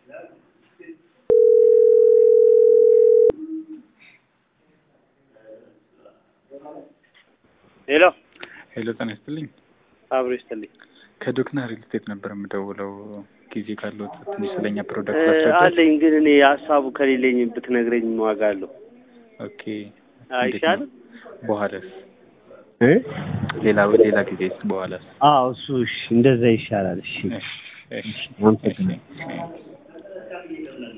ሄሎ ሄሎ ጤና ይስጥልኝ። አብሮ ይስጥልኝ። ከዶክና ሪል ስቴት ነበር የምደውለው። ጊዜ ካለው ትንሽ ስለኛ እ ፕሮዳክት ላስረዳት። አለኝ ግን እኔ ሀሳቡ ከሌለኝ ብትነግረኝ ምን ዋጋ አለው? ኦኬ አይሻልም? በኋላስ እ ሌላ ሌላ ጊዜስ በኋላስ? አዎ እሱ እሺ፣ እንደዛ ይሻላል። እሺ እሺ እሺ አመሰግናለሁ። እሺ